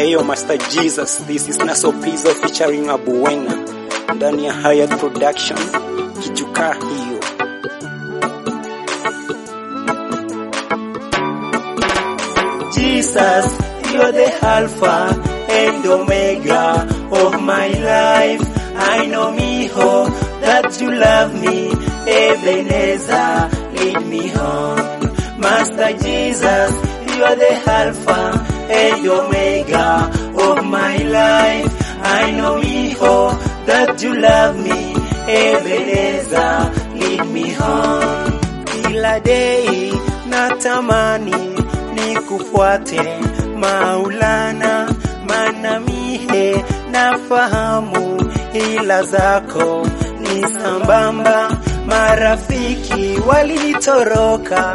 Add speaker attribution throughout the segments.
Speaker 1: Heyo Master Jesus, this is Naso Pizzo featuring Abuena ndani ya Hayat Production, kijukaa hiyo.
Speaker 2: Jesus, you're the Alpha and Omega of my life. I know, mijo, that you love me. Ebenezer, lead me home. Master Jesus, you're the Alpha and Omega of my life. I know, mijo, that you love me. Ebenezer, lead me home. Kila day natamani nikufuate Maulana, maana mie nafahamu ila zako ni sambamba. Marafiki walitoroka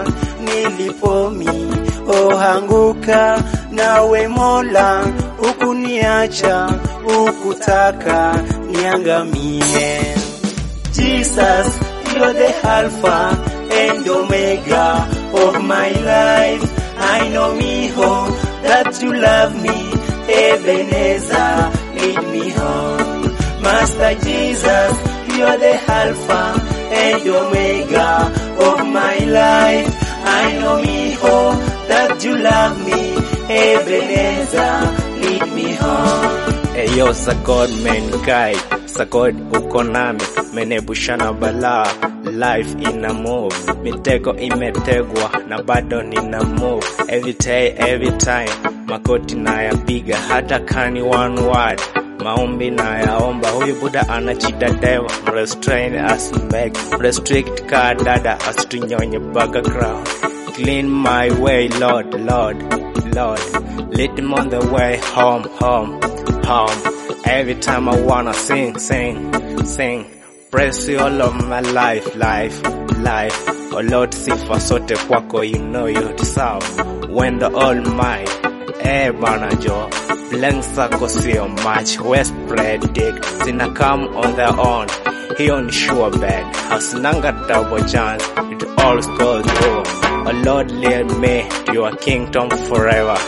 Speaker 2: nilipomi ohanguka, nawe Mola ukuniacha, ukutaka niangamie. Jesus, you're the Alpha and Omega of my life. I know, mijo, that you love me. Ebenezer, lead me home. Master Jesus, you're the Alpha and Omega of my life. I know, mijo, that you love me. Ebenezer, lead me home.
Speaker 3: Eyo Sagod mankind, Sagod uko nami, menebushana balaa, life ina move, mitego imetegwa na bado nina move, every day every time, makoti nayapiga hata kani one word maombi nayaomba, huyu Buda anajidadeva, mrestrain asimbeg, restrict ka dada asitunyonye background, clean my way Lord, Lord, Lord, lead him on the way home, home, home. Every time I wanna sing, sing, sing. Praise you all of my life, life, life. Oh Lord, sifa sote kwako, you know you deserve. When the Almighty, eh bana jo, blanks zako sio much, west predict, zina come on their own. Hiyo ni sure bet, hasinanga double chance, it all goes through. Oh Lord, lead me to your kingdom forever.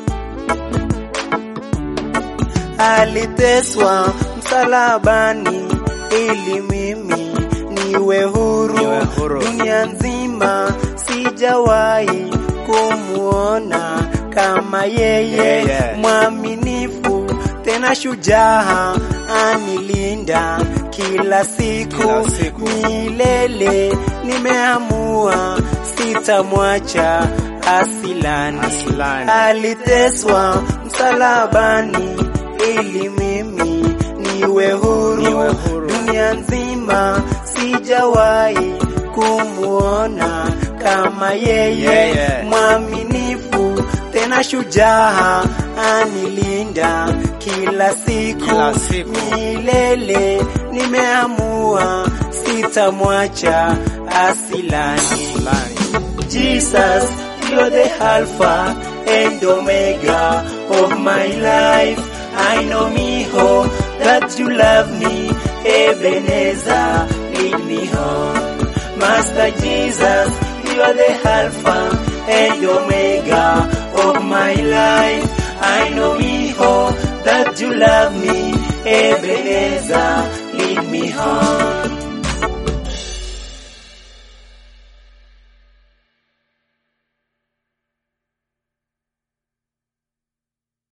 Speaker 2: aliteswa msalabani ili mimi niwe huru,
Speaker 3: Niwe huru.
Speaker 2: dunia nzima sijawahi kumuona kama yeye
Speaker 3: Yeye.
Speaker 2: mwaminifu tena shujaa anilinda kila siku,
Speaker 3: Kila siku.
Speaker 2: milele nimeamua sitamwacha asilani,
Speaker 3: Asilani.
Speaker 2: aliteswa msalabani ili mimi niwe huru,
Speaker 3: Niwe huru.
Speaker 2: dunia nzima sijawahi kumuona kama yeye
Speaker 3: Yeye.
Speaker 2: mwaminifu tena shujaa anilinda kila siku,
Speaker 3: Kila siku.
Speaker 2: milele nimeamua sitamwacha asilani. Jesus, you're the Alpha and Omega of my life. I know, mijo, that you love me. Ebenezer, lead me home. Master Jesus, you're the Alpha and Omega of my life. I know, mijo, that you love me. Ebenezer, lead me home.